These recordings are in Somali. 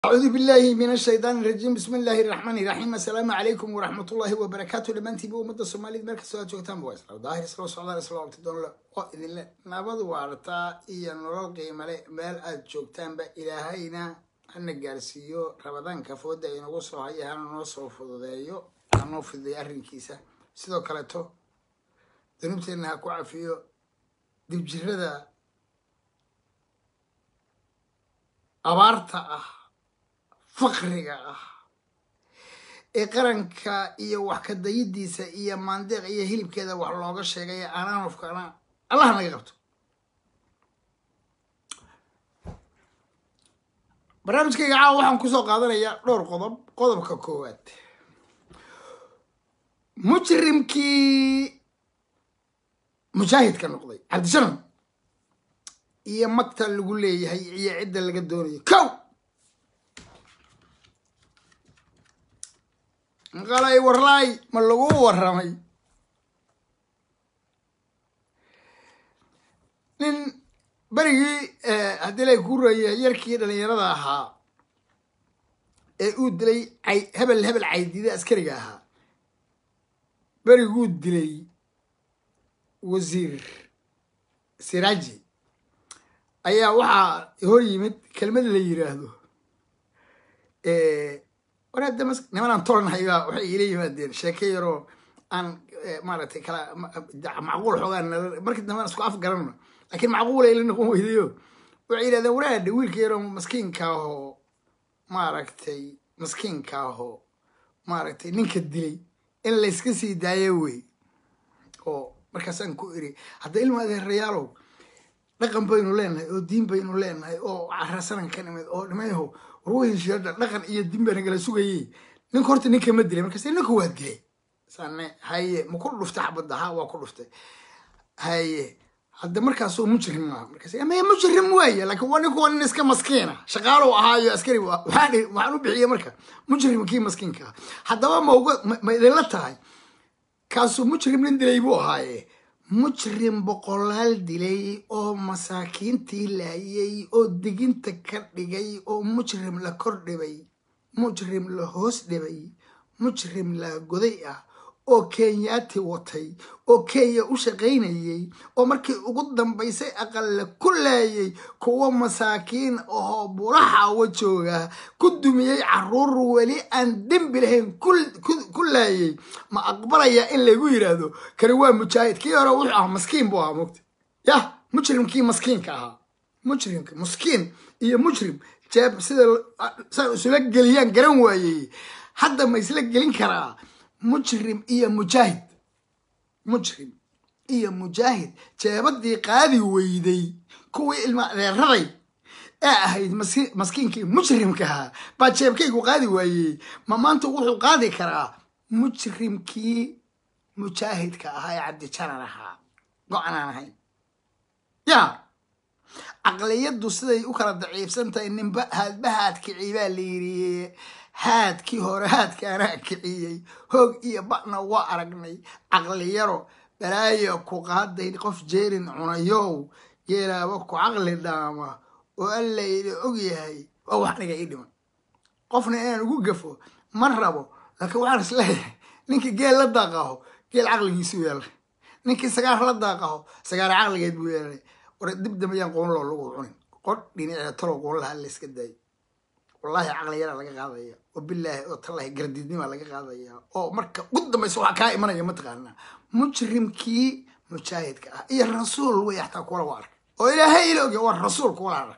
أعوذ بالله من الشيطان الرجيم بسم الله الرحمن الرحيم السلام عليكم ورحمة الله وبركاته لمن تبي أمد الصومالي مركز سؤال جوتان بويس لو ظاهر سلو سعودة سلو تدون له وإذن الله نبض وارتا إيا نرال قيمة مال أد جوتان با إلهينا أن جالسيو رمضان كفودة إنه وصل هاي هانا نوصل فضايو أنو في ذي أرين كيسة سيدو كالتو ذنوبتي إنها كوعفيو دب جرده abaarta ah faqriga ah ee qaranka iyo wax ka dayidiisa iyo maandeeq iyo hilibkeeda wax looga sheegay anaanofkana allah naga qabto barnaamijkayga caawa waxaan kusoo qaadanayaa dhowr qodob qodobka koowaad mujrimkii mujaahidka noqday cabdishanan iyo magta lagu leeyahay iyo cidda laga doonayo kow qalay warlaay ma lagu waramay nin berigii haddii lay ku reeyay yarkii dhalinyarada ahaa ee uu dilay ay hebel hebel caydida askariga ahaa beriguu dilay wasiir siraaji ayaa waxaa hor yimid kelmad la yiraahdo war hadda mas nimanaan tolnahaybaa waxay iila yimaadeen sheeke yaroo aan maaragtay kala macquul xoogaan markii dambena isku af garanno laakiin macquul ay la noqon weydayo waxay yidhahdeen waraadha wiilka yaroo maskiinka ahoo maaragtay maskiinka ahoo maaragtay ninka dilay in layska sii daayo wey oo markaasaan ku iri hadda ilma adeerayaalow dhaqan baynu leenahay oo diin baynu leenahay oo carasanan ka nimid oo dhimayho warweynshiada dhaqan iyo diin baa nagala sugayey ninka horta ninka ma dilay markaas ninka waa dilay sane haye ma ku dhuftay xabadda ha waa ku dhuftay haye hadda markaasoo mujrim maaha markaas maya mujrim waaye laakiin waa ninku waa nin iska maskiina shaqaalow ahaayo askari waxaan waxaan u bixiyey marka mujrimkii maskiinka ah haddaba ma uga ma idinla tahay kaasuu mujrim nin dilay buu ahaaye mujrim boqolaal dilay oo masaakiintii laayay oo diginta ka dhigay oo mujrim la kor dhibay mujrim la hoos dhibay mujrim la goday ah oo kenyaati watay oo kenya u shaqaynayay oo markii ugu dambaysay aqalla ku laayay kuwa masaakiin ahoo buraxawa jooga ku dumiyey caruur weli aan dembi lahayn ku laayay ma aqbalaya in lagu yidhaahdo kani waa mujaahid kii hore wuxuu ahaa maskiin buu ahaa mogta yah mujrimkii maskiinka ahaa mujrimka maskiin iyo mujrim jeeb sida saa isula geliyaan garan waayey hadda ma isla gelin karaa mujrim iyo mujaahid mujrim iyo mujaahid jeebadii qaadi weyday kuwii ilma adeeraday ee ahayd maskiinkii mujrimkaha baa jeebkaygu qaadi waayey ma maanta wuxuu qaadi karaa mujrimkii mujaahidka ahaa ee cabdijanan ahaa go-anaan ahayn ya caqliyaddu siday u kala daciifsan tahay ninba haadba haad kicii baa la yiri haadkii hore haadkaanaa kiciyey hoog iyo ba'na waa aragnay caqliyaro balaayo ku qaaday qof jeerin cunayow geelaaba ku caqli dhaama oo alla ila og yahay waa wax aniga ii dhiman qofna inaan ugu gafo ma rabo laakiin waxaan is leeyahay ninkii geel la daaqaho geel caqligiisu yeelay ninkii sagaar la daaqaho sagaar caqligeed buu yeelay war dib dambayaan qoonloo lagu cunin qodh dhinacee talow qoon lahaa layska daayo wallahi caqli yaraa laga qaadaya oo bilaahi oo tallahi gardiidnimaa laga qaadaya oo marka ugu dambaysa waxaa kaa imanaya mataqaanaa mujrimkii mujaahidka ah iyo rasuul wey xataa kuwala waa arkay oo ilaahay ila ogya waa rasuul kuwala arkay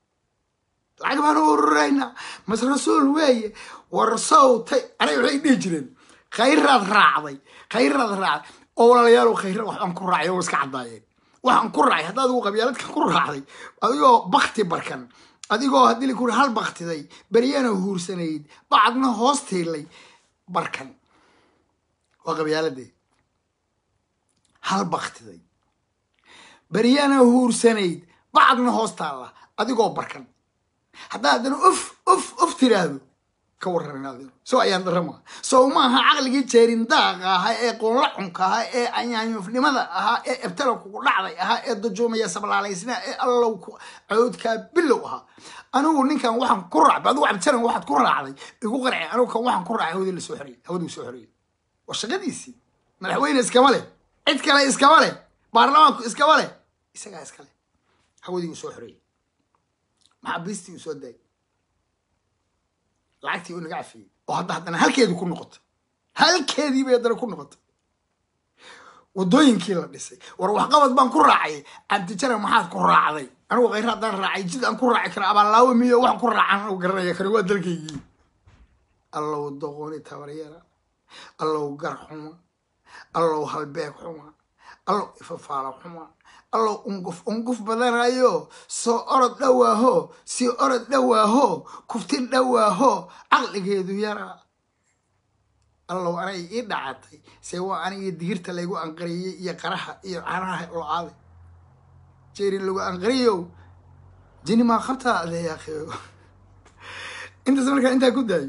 lacag baan u ururaynaa mas rasuul weeye war sawtay anay waxay dhihi jireen khayraad raacday khayraad raacday oo walaalayaal khayra waxbaan ku raacay oo iska caddaayeen waxaan ku raacay haddaad ugu qabyaaladka ku raacday adigoo bakti barkan adigoo haddii lakuri hal baktiday beryana huursanayd bacadna hoos tiilay barkan waa qabyaaladee hal baktiday beryana huursanayd bacadna hoos taalla adigoo barkan haddaa haddana uf uf uf tiraahdo ka warramin adino soo ayaan darama sow maaha caqligii jeerin daaqa ahaa ee qoonla cunka ahaa ee anyaanyufnimada ahaa ee ebtala kugu dhacday ahaa ee dajoomaya sablaalaysnaa ee allow cawdkaa bilow ahaa anigu ninkan waxaan ku raacba adigu cabdisalan waxaad ku raacday igu qarci anigu kan waxaan ku raacay hawadii lasoo xoreyey hawadii soo xoreyey waa shaqadiisii madaxweyne iskama leh cid kale iskama leh baarlamaanku iskama leh isagaa iska leh hawadii uu soo xoreeyey maxaabiistii uu soo daayay lacagtii uu naga cafiyey oo hadda haddana halkeedii ku noqotay halkeedii bay haddana ku noqotay wadooyinkii la dhisay war waxqabad baan ku raacay cabdijaran maxaad ku raacday anigu khayr haddaan raacay jid aan ku raaci karo abaallaawo miyo wax ku raacan anigu garanaya kani waa dalkaygii allow doqoni tabaryara allow gar xuma allow halbeeg xuma allow ifafaala xuma allow unguf unguf badanayo soo orod dhowaaho sii orod dhowaaho kuftin dhowaaho caqligeedu yaraa allow anay ii dhacatay see waa aniga digirta laygu anqariyey iyo qaraha iyo canaha lo-aade jeeri lagu anqariyow jini maa qabtaa adeyaaqeego intaas markaa intaa ku daayo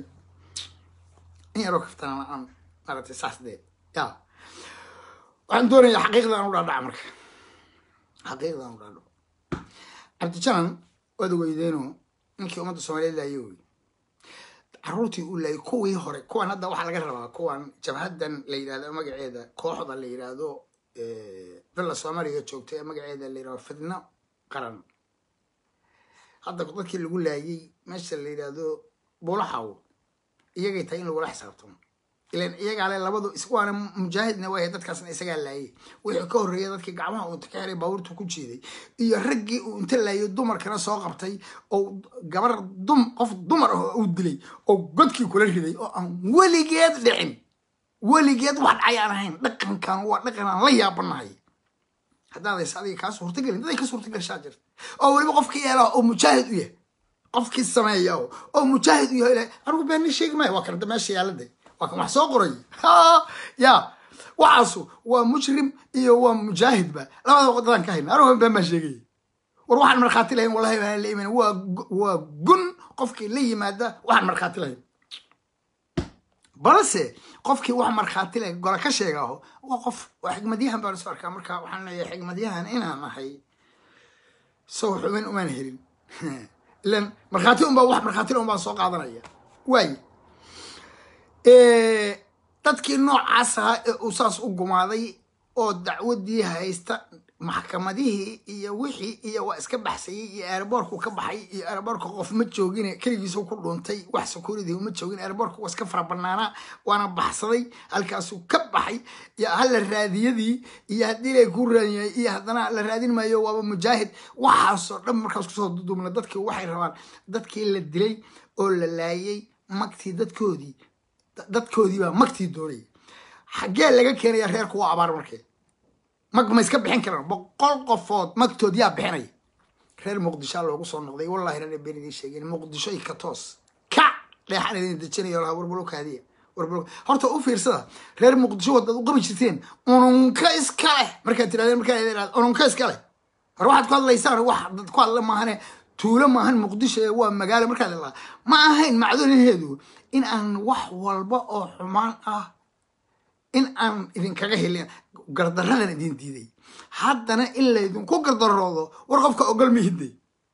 in yaroo kaftana aan maaragtay saas dee ya waxaan doonayaa xaqiiqda aan u dhaadhaca marka xaqiiqda aan u dhaadhaco cabdijanan waad weydeeno ninkii ummadda soomaaliyeed laayo wey caruurtii uu laayay kuwii hore kuwan hadda waxaa laga rabaa kuwan jabhadan la yidhahdo magaceeda kooxda la yidhaahdo villa soomaaliya joogta ee magaceeda la yidhahdo fidno qaran hadda dadkii lagu laayay meesha la yidhaahdo buulaxaw iyagay tahay in lagula xisaabtamo ilan iyagaa le labadu iswaana mujaahidna waaya dadkaasna isagaa laayay wixii ka horreeya dadkii gacmaha uu ka xiray baabuurtu ku jiiday iyo raggii uu inta laayay dumarkana soo qabtay oo gabar dum qof dumar ah uu dilay oo godkii kula riday oo aan weligeed dhicin weligeed wax dhacay aan ahayn dhaqankan waa dhaqan aan la yaabanahay haddaadays adiga kaa suurtagelin daday ka suurtagashaa jirta oo weliba qofkii yeelaa oo mujaahid u yahay qofkii sameeya oo mujaahid u yahay anigu beenni sheegi maayo waa kan hadda meesha yaalade waa kan wax soo qoray ya waxaasu waa mujrim iyo waa mujaahidba labada wadadaan ka hayna anigu been baan sheegaya war waxaan markhaati lahayn wallahi baan la iman waa waa gun qofkii la yimaada waxaan markhaati lahayn balse qofkii wax markhaati lahayn gola ka sheegaaho waa qof waa xigmadyahan baan isu arkaa marka waxaan leeyahay xigmadyahan inaan ahay sow xubin umaan helin ilan markhaati unbaa wax markhaatila un baan soo qaadanaya waaye dadkii noocaas ahaa ee uu saas u gumaaday oo dacwadii haysta maxkamadihii iyo wixii iyo waa iska baxsayey iyo aeroboorku ka baxay iyo aeroboorka qof ma joogin keligiisu ku dhuuntay wax security ma joogin aeroboorka waa iska fara banaanaa waana baxsaday halkaasuu ka baxay iyo hala raadiyadii iyo haddii lay ku raadiyay iyo haddana la raadin maayo waaba mujaahid waxaasoo dhan markaas kusoo duduubna dadkii waxay rabaan dadkii la dilay oo la laayay magtii dadkoodii dadkoodii baa magtii doonaya xaggee laga keenaya reerku waa abaar markee mag ma iska bixin karaan boqol qofood magtood yaa bixinaya reer muqdishoa loogu soo noqday wallahi rana been idiin sheegeen muqdisho iyo katoos kac dheexan idin dejinayo lahaa warbalokaadiya warbalo horta u fiirsada reer muqdisho wadaad u qabi jirteen ununka iska leh markaad tirahdeen markaa idin ununka iska leh hor waxaad ku hadlaysaan wax dad ku hadla maahane tuulo maahan muqdisho ee waa magaalo markaad ilaa ma ahayn macdoonaheedu in aan wax walba oo xumaan ah in aan idinkaga helin gardaradan idin diiday haddana in laydinku gardaroodo war qofka ogol mihidday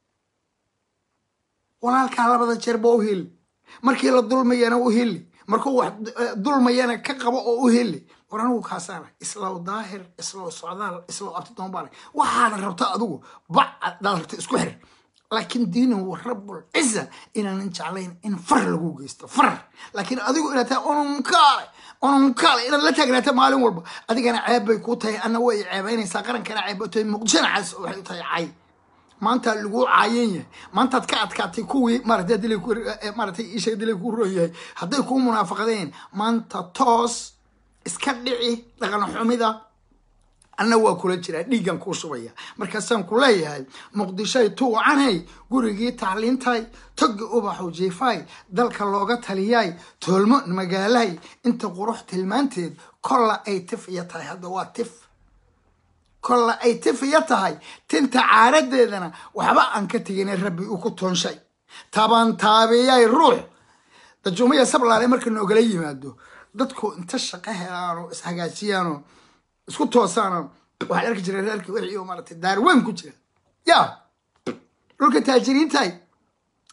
walaalkaa labada jeer ba u heli markii la dulmayana u heli markuu wax dulmayana ka qabo oo u heli war anigu kaasaana islow daahir islow socdaal islow abtidoonbaana waxaana rabta adigu bac adaad rabta isku xir laakiin diinahu rabul ciza inaanan jeclayn in far lagu geysto far laakiin adigu inaad tahay ununkaale ununkaale inaad la taagnaata maalin walba adigana ceeb bay ku tahay ana way ceebaynaysaa qarankana ceeb bay tahay muqdishona caas waxay u tahay cay maanta lagu caayan yahay maantaad ka adkaatay kuwii maarata dilay maaratay isha dilay ku roon yahay hadday kuu munaafaqadeen maanta toos iska dhici dhaqan xumida anna waa kula jiraa dhiiggan kuu shubaya markaasaan ku leeyahay muqdishoy tuucanay gurigii tacliintay togi ubaxu jiifay dalka looga taliyay toolmo magaalay inta qurux tilmaanteed kolla ay tif iyo tahay hadda waa tif kolla ay tif iyo tahay tinta caaradeedana waxba aan ka tegina rabbi uu ku toonshay taban taabiyay ruux dajuumaya sablaale marka noogala yimaado dadku inta shaqo helaano ishagaajiyaano isku toosaana waxaan arki jiray reerkii wixii oo maaragtay daarweyn ku jira ya dhulka taajiriintahay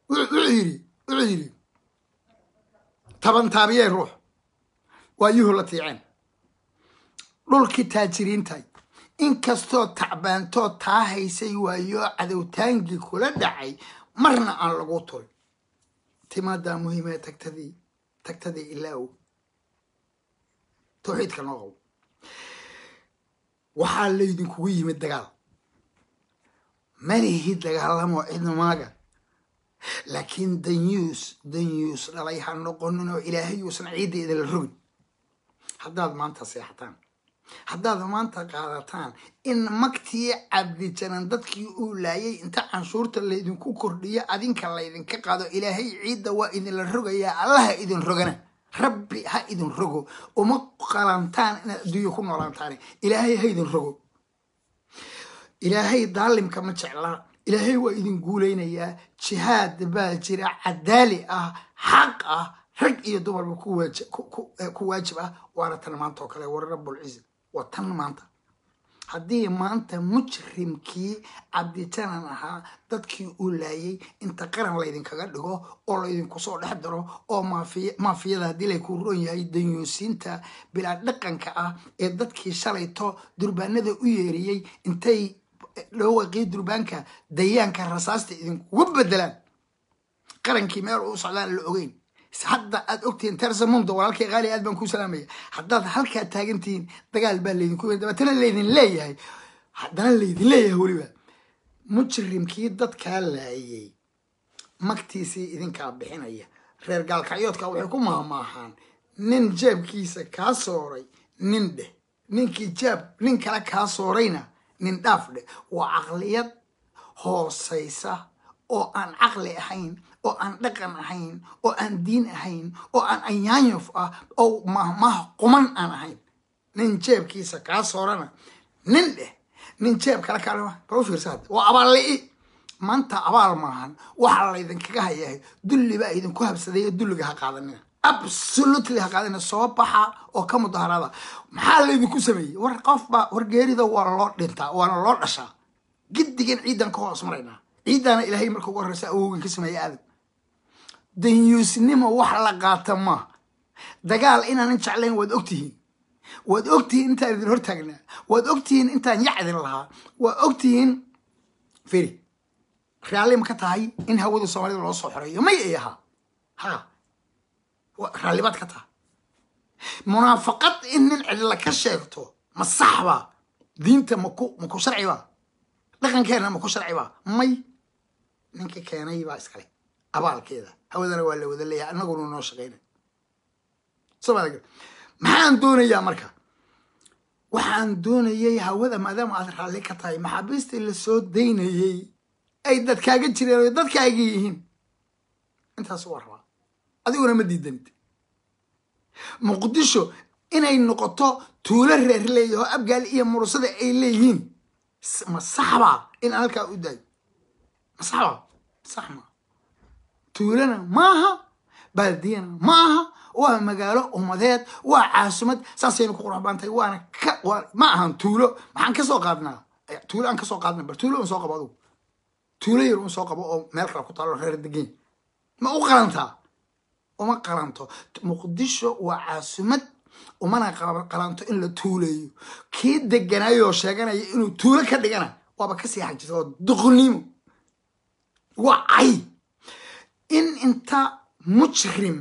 wuxuu yidhi wuxuu yidhi taban taabiyey ruux waa yuhu la tiiceen dhulkii taajiriintay inkastoo tacbaantoo taa haysay waayo cadowtaankii kula dhacay marna aan lagu turin timaadaa muhiimee tagtadii tagtadii ilaa ow tawxiidka noo qabo waxaa laydinkugu yimid dagaal malihi dagaalamo cidmaaga laakiin danyuus danyuus dhalay ha noqonin oo ilaahay uusan ciidda idinla rogin haddaad maanta seexataan haddaad maanta qaadataan in magtii cabdijanan dadkii uu laayay inta canshuurta laydinku kordhiyo adinka laydinka qaado ilaahay ciidda waa idinla rogayaa allaha idin rogana rabbi ha idin rogo uma qalantaan inaad adduunya ku noolaantaan ilaahay ha idin rogo ilaahay daalimka ma jeclaa ilaahay waa idin guulaynayaa jihaad baa jira cadaali ah xaq ah rag iyo dumarba ku waajib ah waana tan maanta oo kale war rabulciza waa tan maanta haddii maanta mujrimkii cabdijanan ahaa dadkii uu laayay inta qaran laydinkaga dhigo oo laydinku soo dhex daro oo maafiyada haddii lay ku roon yahay danyuusiinta bilaa dhaqanka ah ee dadkii shalayto durbaanada u yeeriyey intay dhawaqii durbaanka dayaanka rasaasta idinkuga bedelaan qarankii meel uu socdaan la ogeyn hadda aad ogtihiin tersamundo walaalkii qaali aad baan kuu salaamaya haddaad halkaa taagantihiin dagaal baa laydinku dabeetana laydin leeyahay haddana laydin leeyahay weliba mujrimkii dadkaa laayay magtiisii idinkaa bixinaya reer gaalkacyoodka waxay ku maahmaahaan nin jeebkiisa kaa sooray nin dheh ninkii jaab nin kale kaa soorayna nin dhaaf dheh waa caqliyad hoosaysa oo aan caqli ahayn oo aan dhaqan ahayn oo aan diin ahayn oo aan anyaanyuf ah oo mahmah quman aan ahayn nin jeebkiisa kaa soorana nin dheh nin jeeb kale kaalma bal u fiirsa hadda waa abaalli'i maanta abaal maahan waxaa laydinkaga hayahay dulli baa idinku habsaday ee dulliga ha qaadanina absolutely ha qaadanina soo baxa oo ka mudaharada maxaa laydinku sameeyey war qofba war geerida waa loo dhintaa waana loo dhashaa giddigan ciidan ka hoos maraynaa ciiddaana ilaahay marka ugu horreysa awowgan ka sameeya adag danyuusnimo wax la qaata maa dagaal inaanan jeclayn waad ogtihiin waad ogtihiin intaan idin hortaagnaa waad ogtihiin intaan yacdin lahaa waad ogtihiin firi raalli ma ka tahay in hawada soomaalida loo soo xoreeyo may ay ahaa ha raallibaad ka tahay munaafaqad in nin cidla ka sheegto ma saxba diinta maku maku sharciba dhaqankeenna maku sharciba may ninka keenay baa iskale abaalkeeda hawadana waa la wada leeyahay annaguna noo shaqayna somaali maxaan doonayaa marka waxaan doonayay hawada maadaama aad raalli ka tahay maxaabiistii lasoo daynayey ay dadkaaga jireen oo dadkaaga yihiin intaas waa rabaa adiguna ma diidanid muqdisho inay noqoto tuulo reer leeyaho abgaal iyo murusada ay leeyihiin ma saxbaa in aan halkaa u daayo ma saxbaa sax maa tuulana maaha baaldiyana maaha waa magaalo umadeed waa caasumad saasaynu ku qurux baantahay waana ka ma ahan tuulo maxaan ka soo qaadnaa tuulo aan ka soo qaadna bar tuulo un soo qabo adugu tuulo yar un soo qabo oo meel kale ku taalo reer degeyn ma u qalantaa uma qalanto muqdisho waa caasumad umana qalanto in la tuuleeyo kii deganaayoo sheeganaya inuu tuulo ka dhigana waaba kasii xajisa oo duqnimo waa cay in inta mujrim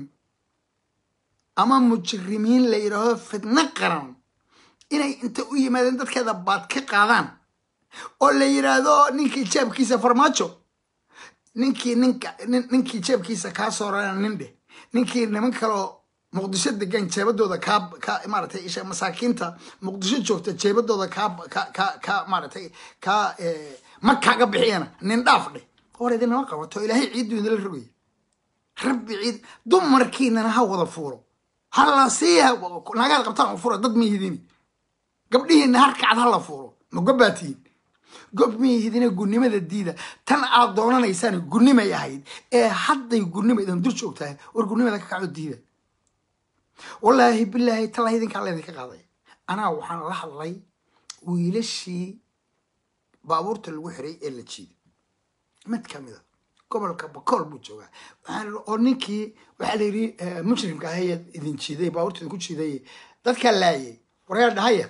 ama mujrimiin la yidhaahdo fidno qaran inay inta u yimaadeen dadkeeda baad ka qaadaan oo la yidhaahdo ninkii jeebkiisa farmaajo ninkii ninka ninkii jeebkiisa kaa soorana nin dheh ninkii niman kaleo muqdisho degan jeebadooda kaa ka maaratay isha masaakiinta muqdisho joogta jeebadooda kaa ka ka ka maaratay kaa ma kaaga bixiyana nin dhaaf dheh hor idinama qabato ilaahay ciiddu idinla rogaya rabbi ciid dumarkiinana ha wada fuuro hala siiha naagaad qabtaan u fura dad miyihidini gabdhihiina harkacad ha la fuuro ma gobbaatihiin gob miyihidina gunnimada diida tan aad doonanaysaan gunnimay ahayd ee hadday gunnima idan dur joogtahay war gunnimada ka kaco diida wallaahi bilaahi talla idinkaa laydinka qaaday anaa waxaan la hadlay wiilashii baabuurta lagu xiray ee la jiiday mid ka mida gobolka bakool buu joogaa waxaan oo ninkii waxaa la yidhi mujrimka ahaye idin jiiday baabuurta ku jiiday dadkaa laayay waryaa dhahaya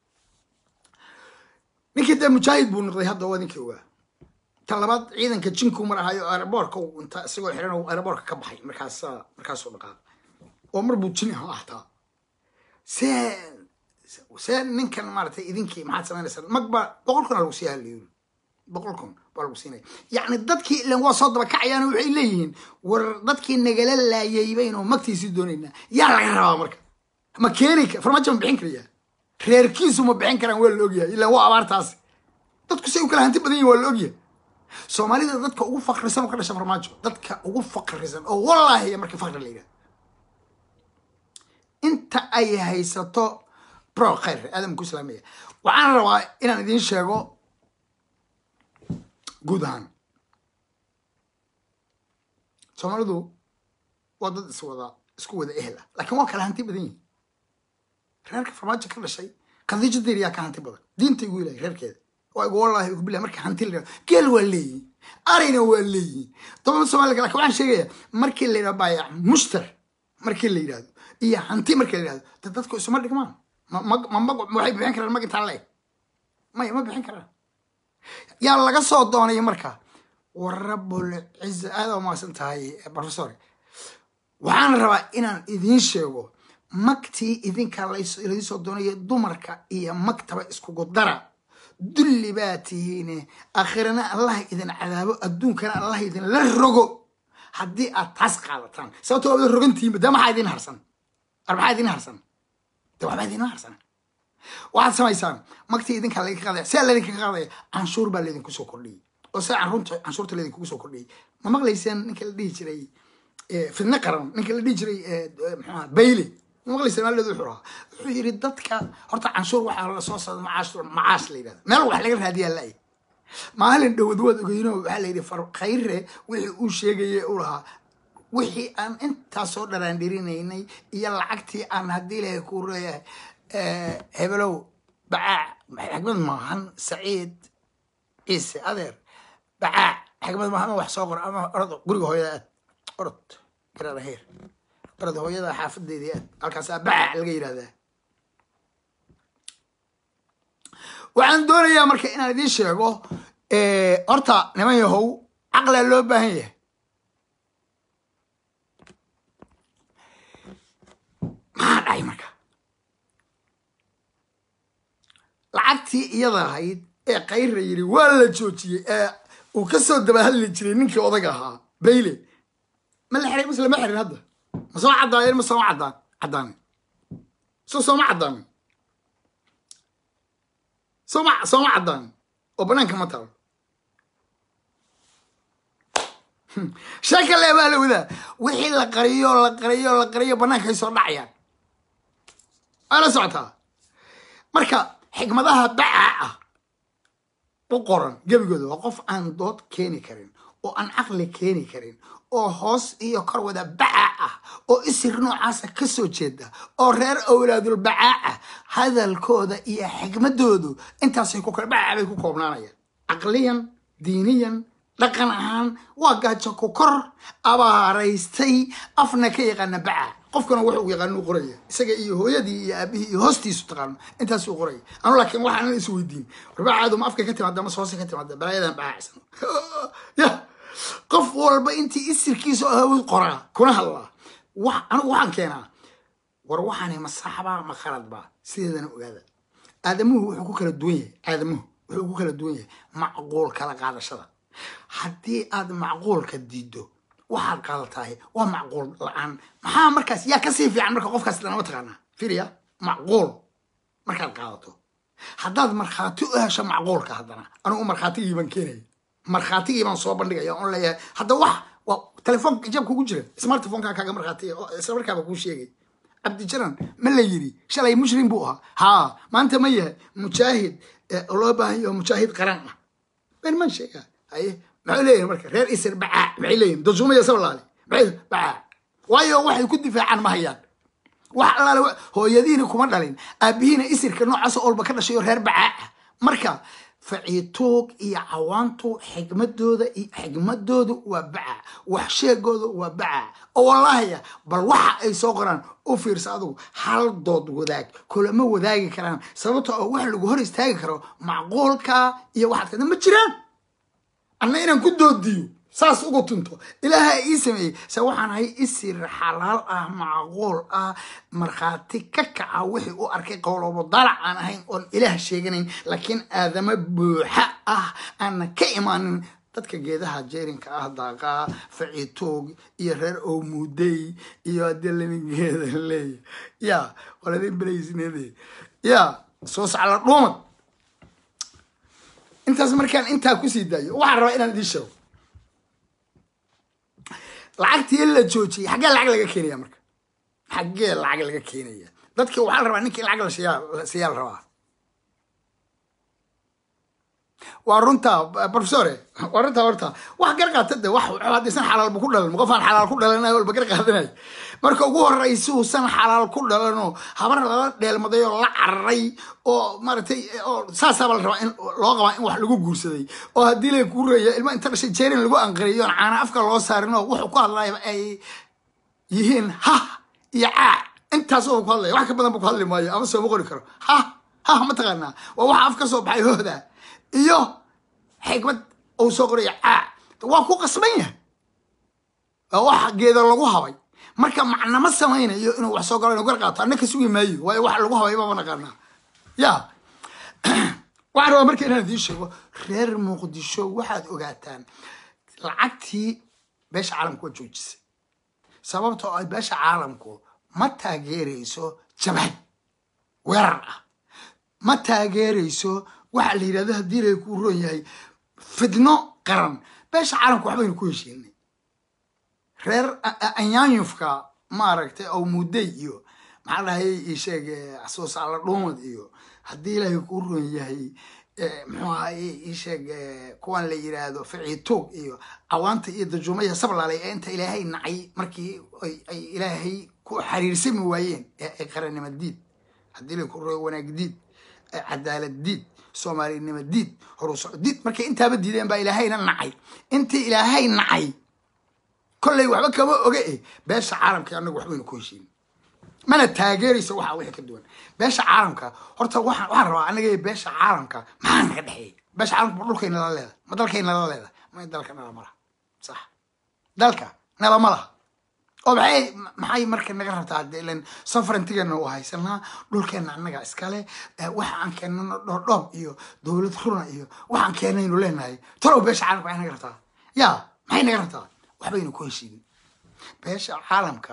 ninkii dee mujaahid buu noqday hadda waa ninkii ogaa tan labaad ciidanka jinku marahayo aeroboorka inta isagoo xiran aeroboorka ka baxay markaas markaasuu dhaqaaqay oo mar buu jin ahaa hataa see see ninkan maaratay idinkii maxaad samaynaysaa magba boqol kun aa lagu siiya haliyuri boqol kun baa lagu siinaya yacni dadkii ilan waa soo dabakacayaan waxay leeyihiin war dadkii nagala laayay baynu magtiisii doonaynaa yaa laga rabaa marka ma keeni ka farmaajo ma bixin karaya reerkiisu ma bixin karaan waa la ogyahay ilan waa abaartaasi dadku say u kala hanti badan yihin waa la ogyahay soomaalida dadka ugu fakrisan oo ka dhasha farmaajo dadka ugu fakrisan oo wallaahi markii fakri la yidhaha inta ay haysato bro khayr aadamku islaamaya waxaan rabaa inaan idiin sheego guud ahaan soomaalidu waa dad iswada isku wada ehel ah laakiin waa kala hanti badan yihin reerka farmaajo ka dhashay khadiijo diiriyaa ka hanti badan diinta igu ilahay reerkeeda waa igu wallaahi igu bilahi marka hanti la geel waa leeyihin arayna waa leeyihin toban soomaliga lakin waxaan sheegaya markii la yidhahdo baayac mushtar markii la yidhahdo iyo hanti markii la yidhahdo de dadku isuma dhigmaan ma mag waxay bixin karaan mag intaan leeg maya ma bixin karaan yaa laga soo doonay marka warabul ciza aada u mahadsan tahay professor waxaan rabaa inaan idiin sheego magtii idinka laydin soo doonayo dumarka iyo magtaba iskugu dara dulli baa tihiine aakhirana allah idin cadaabo adduunkana allah idin la rogo haddii aad taas qaadataan sababto waabada rogantihiinba dee maxaa idin harsan ar maxaa idin harsan de waxbaa idinma harsan waxaad samaysaan magtii idinkaa laydinka qaadaya sidaa laydinkaga qaadaya canshuur baa laydinku soo kordhiyey oo sida canruurta canshuurta laydinkugu soo kordhiyey ma maqlayseen ninka la dhihi jiray fidne qaran ninka la dhihi jiray mxuaha bayle ma maqlayseen maalidu wuxuu ahaa wuxuu yidhi dadka horta canshuur waxaa la soo socda macaash macaash la yidhahda meel wax laga raadiyaa la-ay maalin dhowad waad ogeyno waxaa la yidhi khayre wixii uu sheegayay u lahaa wixii aan intaasoo dharaandhirinaynay iyo lacagtii aan haddii ilahay ku leeyahay hebelow bacaac xigmad maahan saciid ciise adeer bacaac xigmad maahan wax soo qor ama orod guriga hooyada aad orod garaara heer orod hooyada xaafadeedii aad halkaasaa bacaac laga yidhahdaa waxaan doonayaa marka inaan idiin sheego horta niman yahow caqlaa loo baahan yahay maxaa dhacay marka lacagtii iyada ahayd ee kayra yiri waa la joojiyey ee uu ka soo dabahadli jiray ninkii odaga ahaa bayle ma la xiray mase lama xirin hadda ma soo caddaayeen ma sooma caddaan caddaanin so sooma caddaanin sooma sooma caddaanin oo banaanka ma taalo sheeka lee baa la wadaa wixii la qariyo la qariyo la qariyo bannaankay soo dhacayaan waa la socotaa marka xikmadaha bacaa ah u qoran gebigooda waa qof aan dood keeni karin oo aan caqli keeni karin oo hoos iyo kor wada bacaa ah oo isir noocaasa ka soo jeeda oo reer awlaadul bacaa ah hadalkooda iyo xikmadoodu intaasay ku bacaa bay ku koobnaanayaan caqliyan diiniyan dhaqan ahaan waa gaajo ku kor abaaraystay afna ka yaqaana bacaa qofkana wuxuu yaqaanu qoraya isaga iyo hooyadii iyo aabihii iyo hoostiisu taqaano intaasuu qoraya anu laakiin waxaan is weydiin warbacaadu ma afka ka timaada ma hoose ka timaada balaayadan baacsan ya qof walba intii isirkiisa ahawood qoraa kuna hadlaa wa anigu waxaan keenaa war waxaani ma saxbaa ma khaladbaa sideedana ogaada aadamuhu wuxuu ku kala duwan yahay aadamuhu wuxuu ku kala duwan yahay macquul kala qaadashada haddii aad macquulka diiddo waxaad qaadatahay waa macquul la-aan maxaa markaas yaa kasii fiican marka qofkaas danama taqaanaa firiya macquul markaad qaadato haddaad markhaati u hesho macquulka haddana anigu markhaatigii baan keenaya markhaatigii baan soo bandhigaya on leeyahay hadda wax waa telefoonka jabka ugu jira smartphoneka kaaga markhaatiga isla markaaba kuu sheegay cabdijaran ma la yiri shalay mushrim buu ahaa haa maanta ma yahay mujaahid loo baahan yaho mujaahid qaran ah ben man sheegaa haye maxay leeyihin marka reer isir bacaa maxay leeyihin dajumaya sabalaale maxay bacaa waayo waxay ku difaacaan ma hayaan wax allaale hooyadiina kuma dhalin aabihiina isirka noocaas olba ka dhashayo reer bacaa ah marka faciituug iyo cawaantu xigmadooda xigmadoodu waa baca wax sheegooda waa baca oo wallaahiya bal waxa ay soo qoraan u fiirsa adugu hal dood wadaag kulama wadaagi karaan sababto oo wax lagu hor istaagi karo macquulka iyo waxaad kada ma jiraan anna inaan ku doodiyo saas ugu tunto ilaaha ii sameeyey se waxaan ahay isir xalaal ah macquul ah markhaati ka kaca wixii u arkay qowlobo dalac aan ahayn oon ilaah sheeganayn laakiin aadamo buuxa ah aanna ka imaanin dadka geedaha jeerinka ah daaqaa faciitoog iyo reer owmuudey iyo haddii lamigeeda leeya ya waladin belaysneede ya soo sacla dhuumad intaas markaan intaa kusii daayo waxaan rabaa inaan idiin sheego lacagtii la joojiyey xaggee lacag laga keenaya marka xaggee lacag laga keenaya dadki waxaa la rabaa ninkii lacag la siiyaa la rabaa waa runta professore waa runta horta wax gar qaata de wax haddaysan xalaal bu ku dhalan qofaan xalaal ku dhalanayo walba gar qaadanayo marka ugu horeysa uusan xalaal ku dhalanoo habar lala dheelmaday oo la cararay oo maaragtay oo saasaaba la rabaa in loo qabaa in wax lagu guursaday oo haddii la kuu reeya ilma inta dhashay jeerin lagu anqariyo on caana afka loo saarin oo wuxuu ku hadlaya ay yihiin ha iyo caa intaas oo ku hadlaya wax ka badan bu ku hadli maayo ama sooma qori karo ha ha mataqaanaa waa waxa af ka soo baxay hooda iyo xikmad uu soo qoraya caa waa ku qasban yahay waa wax geeda lagu habay marka macnama samaynayo inuu wax soo galo inu gar qaato anna ka sugi maayo waayo wax lagu habay bama naqaanaa ya waxaan rabaa marka inaan idiin sheego reer muqdisho waxaad ogaataan lacagtii beesha caalamku waa joojisay sababtoo ay beesha caalamku ma taageerayso jabhad weerar ah ma taageerayso waxaa la yidhahdo haddii lay kuu roon yahay fidno qaran beesha caalamka waxbaynu ku heshiinay reer anyaanyufka maaragtay oo mudday iyo maxaa dhahay isheeg soosaala dhuumad iyo haddii ilaahay kuu roon yahay muxuu ahaye isheeg kuwan la yidhaahdo ficiituug iyo cawaanta iyo dajuumaya sablaalay ee inta ilaahay nacay markii ay ilaahay ku xiriirsami waayeen ee ay qarannimo diid haddii lay kuu roon wanaag diid cadaalad diid soomaalinimo diid horusoco diid markay intaaba diideen baa ilaahayna nacay intii ilaahay nacay kollay waxba kama oga eh beesha caalamka annagu waxbaynu ku heshiin mana taageeraysa waxa wixii ka duwan beesha caalamka horta waxaan waxaan rabaa anaga beesha caalamka maxaa naga dhexeeyay beesha caalamka ma dhulkayna la leeda ma dalkayna la leeda ma dalka nala malaha sax dalka nala ma laha oo maxay maxay marka naga rabtaa de ilan sovereigntigana u haysanaa dhulkeena annaga iskale waxa aan keenano dhoordhoob iyo dowlad runa iyo waxaan keenaynu leenahay talow beesha caalamka maxay naga rabtaa ya maxay naga rabtaa waxbaynu ku heshiinin beesha caalamka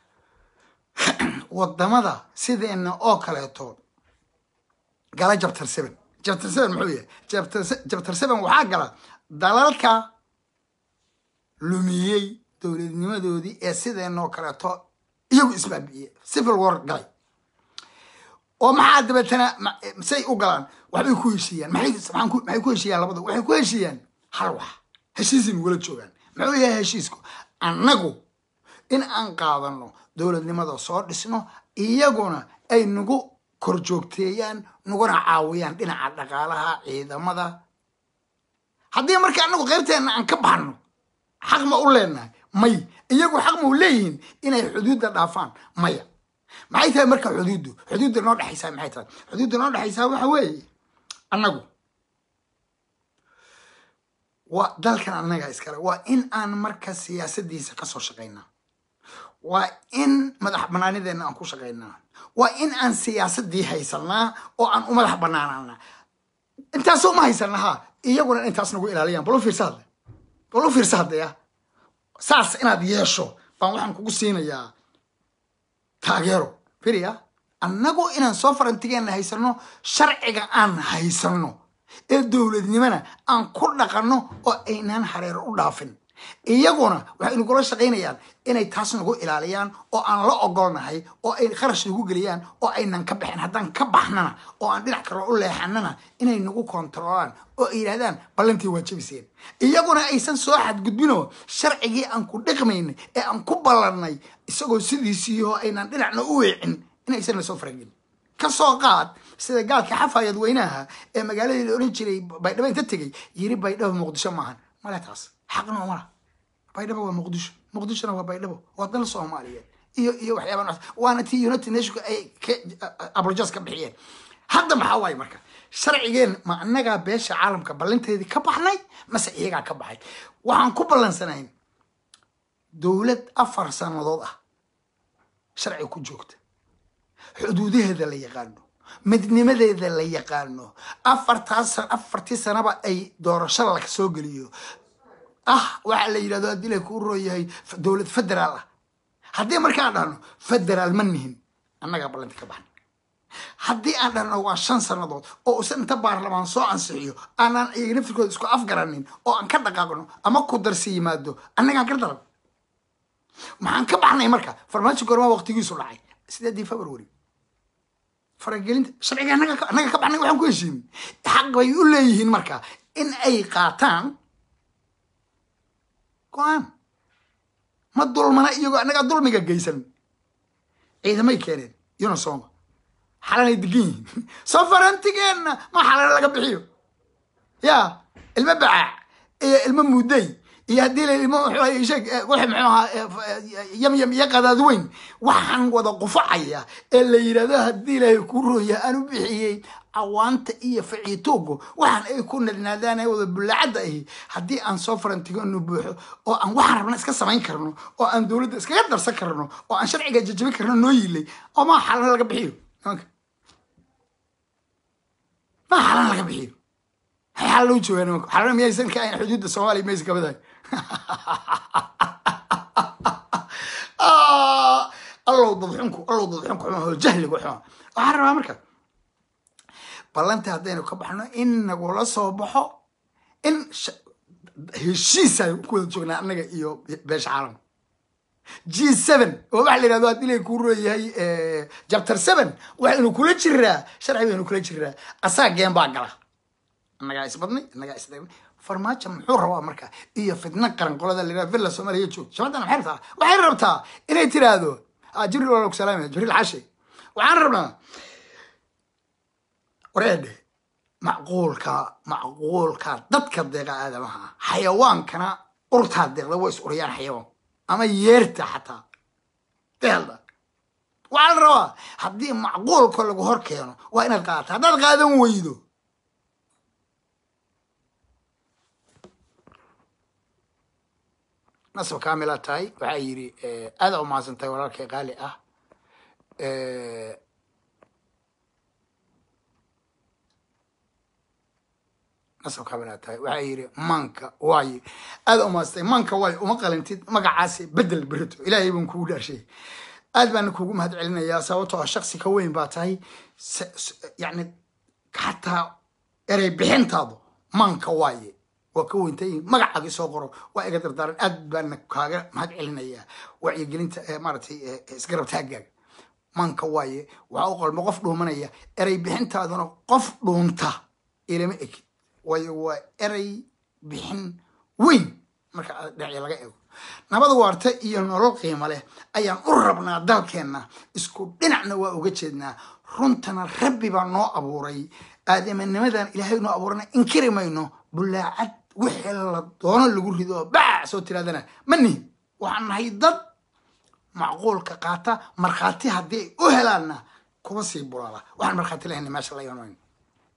wadamada sideena oo kaleeto gala jabtar seven jabtar seven muxuu yahay jabtar seven waxaa gala dalalka lumiyey dowladnimadoodii ee sideenoo kaleeto iyagu isbaabi'iyey civil war galay oo maxaa dabeetana say u galaan waxbay ku heshiiyaan maxay ku heshiiyaan labada waxay ku heshiiyaan hal wax heshiisay nugula joogaan muxuu yahay heshiisku annagu in aan qaadano dowladnimada soo dhisno iyaguna ay nagu kor joogteeyaan naguna caawiyaan dhinaca dhaqaalaha ciidamada haddii marka annagu qaybteenna aan ka baxno xaq ma u leenahay may iyagu xaq ma u leeyihiin inay xuduudda dhaafaan maya maxay tahay marka xuduuddu xuduudda noo dhexaysaa maxay tahay xuduudda noo dhexaysaa waxa weeye annagu waa dalkan annaga iskale waa in aan marka siyaasadiisa kasoo shaqaynaa waa in madax banaanideenna aan ku shaqaynaa waa in aan siyaasadii haysanaa oo aan u madax banaanana intaasoo ma haysana ha iyaguna intaas nagu ilaaliyaan bal u fiirsa hadle bal u fiirsa haddaya saas inaad yeesho baan waxaan kugu siinayaa taageero firiya annagu inaan soo farantigeenna haysano sharciga aan haysano ee dowladnimona aan ku dhaqanno oo aynaan hareero u dhaafin iyaguna waxay nagula shaqaynayaan inay taas nagu ilaaliyaan oo aan la ogolnahay oo ay kharash nagu geliyaan oo aynan ka baxin haddaan ka baxnana oo aan dhinac kale u leexanana inay nagu kontaroolaan oo ay yidhahdaan ballantii waa jabiseen iyaguna aysan soo xadgudbinoo sharcigii aan ku dhaqmaynay ee aan ku ballannay isagoo sidiisiioo aynan dhinacna u weecin inaysan na soo faragelin ka soo qaad sida gaalka xafaayad weynaha ee magaaladii la oran jiray baydhabo inta tegey yiri baydhabo muqdisho maahan male taas xaqna umala baydhabo waa muqdisho muqdishona waa baydhabo waa dal soomaaliyeed iyo iyo waxyaaba noocaas waana tii united nationka ay ka apologies ka bixiyeen hadda maxaa waaye marka sharcigeen ma annagaa beesha caalamka ballanteedii ka baxnay mase iyagaa ka baxay waxaan ku ballansanayn dowlad afar sannadood ah sharci ku joogta xuduudaheeda la yaqaano midnimadeeda la yaqaano afartaas afartii sanaba ay doorasho la soo geliyo ah waxaa la yidhahdo haddii la kuu rooyahay dowlad federaal ah haddii markaan dhahno federaal ma nihin annagaa ballanti ka baxna haddii aan dhahno waa shan sannadood oo usan inta baarlamaan soo ansixiyo aanaan iyaga naftirkooda isku afgaranin oo aan ka dhaqaaqno ama ku darsi yimaado annagaan ka daran maxaan ka baxnay marka farmaajo goormaa waqtigiisu dhacay sideedii february faragelinta sharciga annaga annaga ka baxnay waxaan ku heshiinin xaq bay u leeyihiin marka in ay qaataan go-aan ma dulmana iyagoo annagaa dulmiga geysan ciidamay keeneen unisoma xalanay degan yihiin safarantigeenna ma xalana laga bixiyo ya ilmo bacaac iyo ilmo muday iyo haddii la ilmo sheeg wix muxuu ahaa yamyam iyo qadaad weyn waxaan wada qufacaya ee la yidhahdo haddii ilaahay ku rooya aan u bixiyey cawaanta iyo faciitoogo waxaan ay ku nadnaadaan ee wada bullaacadda ahi haddii aan soo farantigano buuxo oo aan waxaan rabna iska samayn karno oo aan dowladda iskaga darsan karno oo aan sharciga jajabin karno noo yilay oo maa xalana laga bixiyo maa xalan laga bixiyo maxay xalan loo joogaa nimanku xalana miyaysan ka ahayn xuduudda soomaaliya maysa kabadahay allow dadxunku allow dadxunku xuma hoo jahligu xuma waxaan rabaa marka ballantii haddaynu ka baxno in nagula soo baxo in heshiisaan ku wada joognaa annaga iyo beesha caalamka g seven oo waxa la yidhahdo haddii lay kuu rooyahay jabtar seven waxaynu kula jiraa sharci baynu kula jiraa asaa geen baa gala annagaa isbadnay annagaa isdagnay farmaajo muxuu rabaa marka iyo fitna qaran qolada la yidhahdo villa soomaaliya joog shabadan maxay rabtaa waxay rabtaa inay tiraahdo jibriil waa ku salaamaya jibriil xashe waxaan rabnaa wareedhe macquulka macquulka dadka deeqa aadamaha xayawaankana urtaa deeqda way is uriyaan xayawaanku ama yeerta xataa deelda waxaa la rabaa haddii macquulka lagu hor keeno waa inaad qaadata haddaad qaadan weydo nasab kamila tahay waxaa yidhi aada u mahadsan tahay walaalkay qaali ah nasab kamila tahay waxaa yidhi manka waaye aada u mahadsan tahay manka waaye uma qalintid magacaasi bedel berito ilaahay baan kugu dhaashay aad baana kugu mahad celinayaa sababtoo ah shaksi ka weyn baa tahay yani xataa erey bixintaadu manka waaye waa ka weyntay magacaagii soo qoro waa iga dardaaran aad baana kaaga mahad celinayaa wacyigelinta maaratay isgarab taagaaga manka waaye waxaa u qalmo qof dhuumanaya erey bixintaaduna qof dhuunta ilama ekid waayo waa erey bixin weyn marka dhinaci laga eego nabad waarta iyo nolol qiimo leh ayaan u rabnaa dalkeenna isku dhinacna waa uga jeednaa runtana rabbi baa noo abuuray aadamanimadan ilaahay noo abuurana inkiri mayno bulaacad wixii la doono lagu rido oo baac soo tiraadana ma nihin waxaan nahay dad macquulka qaata markhaati haddii ay u helaanna kuma sii bulaala waxaan markhaati lahayna meesha la iman mayno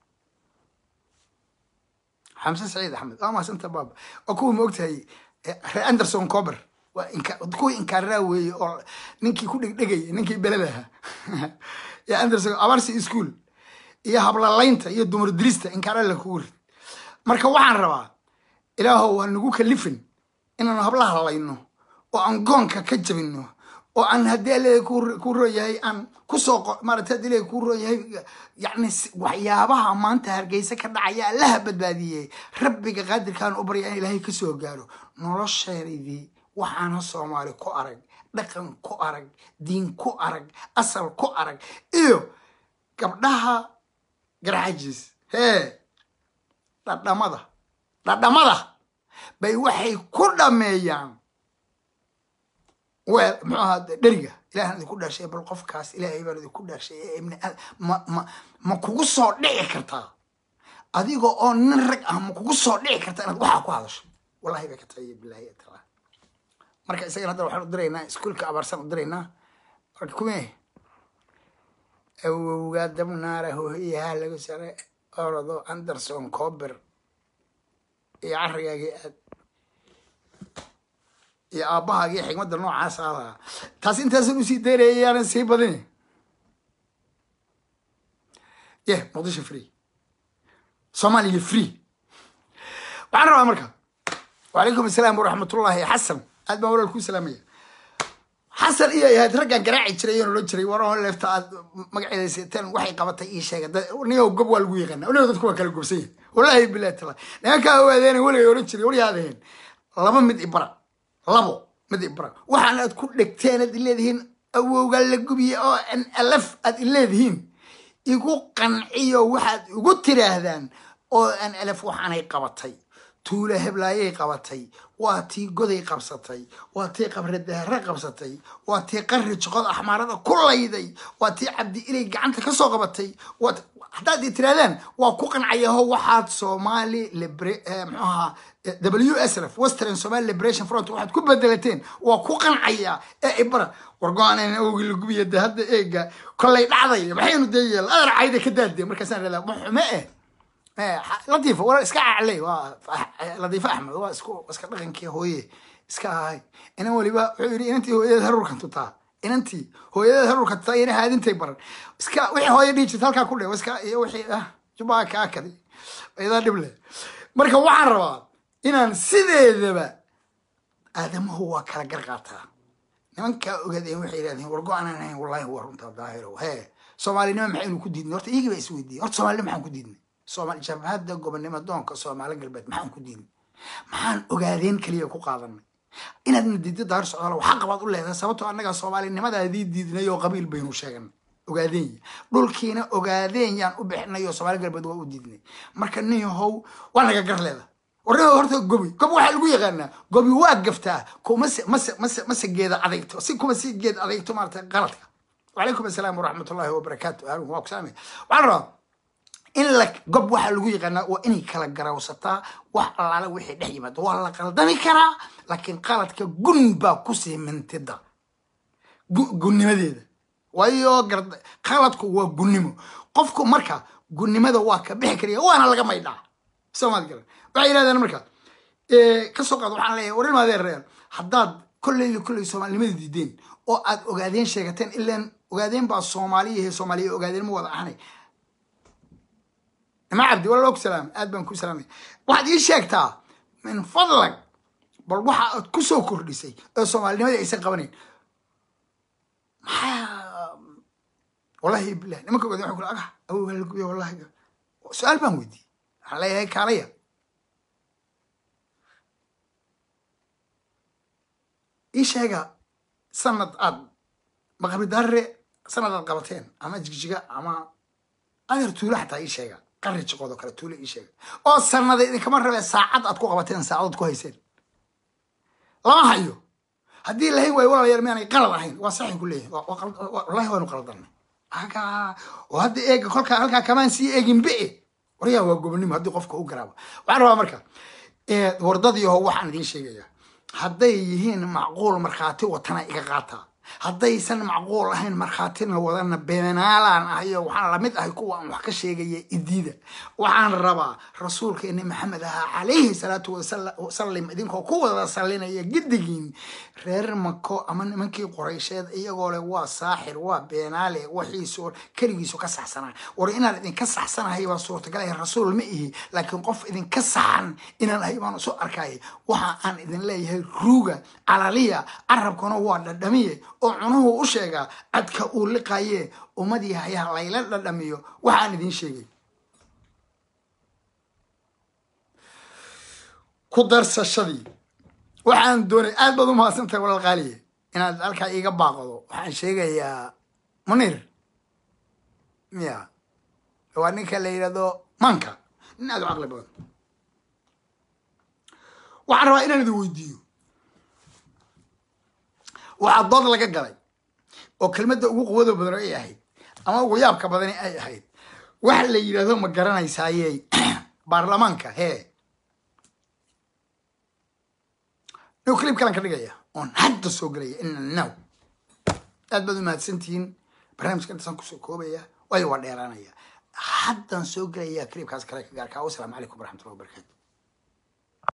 xamse saciid axmed waa maasanta baaba waa kuwa ma ogtahay reer anderson cober waa kuwii inkaararaa weeye oo ninkii ku dhegdhegaya ninkii beladaha iyo anderson abarsi school iyo hablalaynta iyo dumar dirista inkaara la kugu rid marka waxaan rabaa ilaahow waa nagu kalifin inaanu hablaha halayno oo aan goonka ka jabino oo aan haddii alle ku rooyahay aan kusoo maarata haddii alle ku rooyahay yani waxyaabaha maanta hargeysa ka dhacaya allaha badbaadiyey rabbiga qaadirkaan u barya in ilaahay kasoo gaaro nolosheedii waxaana soomaali ku arag dhaqan ku arag diin ku arag asal ku arag iyo gabdhaha garxajiis hee dhadhamada dhadhamada bay waxay ku dhameeyaan weel muxuu ahaa dheriga ilahan idinku dhaashay bal qofkaas ilaahay baan idinku dhaashay ee ibni aad ma ma ma kugu soo dhici kartaa adiga oo nin rag ah ma kugu soo dhici kartaa inaad waxaa ku hadasho wallahi bay ka tahay bilahi taala marka isagana hadda waxaan u diraynaa iskuulka abaarsan u diraynaa marka kume awowgaa dabnaara hooyaha lagu sare orado anderson cober iyo carigaagii aad iyo aabbahaagii xigmadda noocaas ahaa taas intaasan usii daynaya yaanan sii badin ye muqdisho free soomaaliya free waxaan rabaa marka wacalaykum asalaam waraxmatullaahi xasan aad baan walaal kuu salaamaya xasan iyo ahayd raggaan garaaci jiray iyoon odhan jiray war leefta aad magaceeda seeteen waxay qabatay ii sheega niyo gob waa lagu yaqaana niyo dadku waa kala gobsan yahay wallaahi bilahi tala nimankaa awaadeena weligay odhan jiray waryaadaheen laba mid ibara labo mid ibara waxaan aad ku dhegteen aad ileedihiin awowgaa la gubiye oo n lf aad ileedihiin igu qanciyo waxaad igu tiraahdaan oo n lf waxaanay qabatay tuula heblaayay qabatay waa tii goday qabsatay waa tii qabradahare qabsatay waa tii qari joqod axmaarada ku layday waa tii cabdi ilay gacanta kasoo qabatay haddaad i tirahdaan waa ku qancayaho waxaad somali mxuu ahaa w s f western somali liberation front waxaad ku bedelateen waa ku qancaya ee ibara war go-aaneen awgii la gubiya de hadda eega kollay dhacday maxaynu dee yeel adar cayda ka daadee markaasaan radaa ma xume eh latiifa wala iska cacley waa latiifa axmed waa isku iska dhaqankii hooye iska ahay inan weliba wuxuu yidhi inantii hooyadeed haruurkan tutaa inantii hooyadeed haruurkan tutaa ina haadintay baran iska wixii hooya dhihi jirta halkaa ku dhe iska iyo wixii ah jubaa kaa kadi idaa dhib leh marka waxaan rabaa inaan sideedaba aadamuhu waa kala gar qaataa nimankaa ogaadeen waxay yidhahdeen war go-aanan ahayn wallahi waa runtaa daahirow hee soomaalinimo maxaynu ku diidnay horta iyagii baa isweydiiyey horta soomaalinimo maxaan ku diidnay somal jabhadda gobonimo doonka soomaali galbeed maxaan ku diidnay maxaan ogaadeen keliya ku qaadanay inaadna diidda daar socdaal waxa qabaad u leedahay sababtoo annaga soomaalinimadaadii diidnay oo qabiil baynu sheeganay ogaadeen dhulkiina ogaadeen yaan u bixinay oo soomaali galbeed waa u diidnay marka nin yahow waa naga gar leeda warnima horta gobi gobi waxaa lagu yaqaanaa gobi waa gaftaa kumase mase mase mase geeda adeegto si kuma si geed adeegto maarata qaladka wacalaykum asalaam waraxmatullaahi wabarakaatu harun waa ku salaamaya waxaan rabaa in la gob waxaa lagu yaqaanaa waa inay kala garawsataa wax allaala wixii dhex yimaado waa la qaldami karaa laakiin qaladka gun baa kusii mintida gunnimadeeda waayo qaladku waa gunnimo qofku marka gunnimada waa ka bixi karaya waana laga maydhaa soomaad garan waxay yidhahdeen marka kasoo qaad waxaan leeyahay war ilmaadeen reer haddaad kolley kolley soomaalinimada diideen oo aad ogaadeen sheegateen ilaan ogaadeen baa soomaaliyahe soomaaliya ogaadeen ma wada ahanay ima cabdi walaalo ku salaam aad baan ku salaamay waxaad ii sheegtaa min fadlag bal waxa aad ku soo kordhisay oo soomaalinimadii aysan qabanayn maxaa wallahi bilah nimanka ogaadeen waxay kula aga awowgaa la gubiya wallahi su-aal baan weydiiyey waxaan leeyahay kaalaya ii sheega sanad aad maqabi darre sanad aad qabateen ama jigjiga ama adeer tuulo xataa ii sheega qari jiqoodoo kale tuulo ii sheega oo sanada idinkama rabee saacad aad ku qabateen saacadood ku hayseen lama hayo haddii lahayn waayo walaalayaal miyaanay qalad ahayn waa saxay ku leeyahay wallahi waanu qaldanay oo hadda eega kolkaa halkaa kamaan sii eegin be waryaa waa gobonimo haddii qofka u garaabo waxaan rabaa marka wardadiiho waxaan idiin sheegayaa hadday yihiin macquul markhaati watana iga qaataa haddaysan macquul ahayn markhaatina wadana beenaalaan ahayo waxaan lamid ahay kuwa aan wax ka sheegaya idiida waxaan rabaa rasuulkeeni maxamed ahaa calayhi salaatu wasalam idinkoo ku wada sallinaya giddigiin reer mako ama nimankii qoraysheed iyagoo leh waa saaxir waa beenaale waxiisu keligiisu ka saxsanaa war inaan idinka saxsanahay baa suurtagalaya rasuul ma ihi laakiin qof idinka saxan inaan ahay baan isu arkaya waxa aan idin leeyahay ruuga calaliya carabkuna waa dhadhamiye oo cunuhu u sheegaa cadka uu liqaye ummadii hayaha layla dhadhamiyo waxaan idiin sheegay ku darsashadii waxaan doonay aad baad u mahadsantahay walaal qaaliye inaad halkaa iiga baaqdo waxaan sheegayaa munir miya waa ninka la yidhahdo manka nin aad u caqli badan waxaan rabaa inaan idin weydiiyo waxaa dood laga galay oo kelmadda ugu quwada badan ay ahayd ama ugu yaabka badani ay ahayd waxa la yidhahdo ma garanaysaaye baarlamaanka hee new clip kalan ka dhigaya oon hadda soo gelaya ina now aad baad u mahadsantihiin barnaamijka intaasaan kusoo koobaya waayo waa dheeraanaya haddaan soo gelaya clipkaas kale ka gaarkaa wasalaamu calaykum waraxmatullahi wabarakatu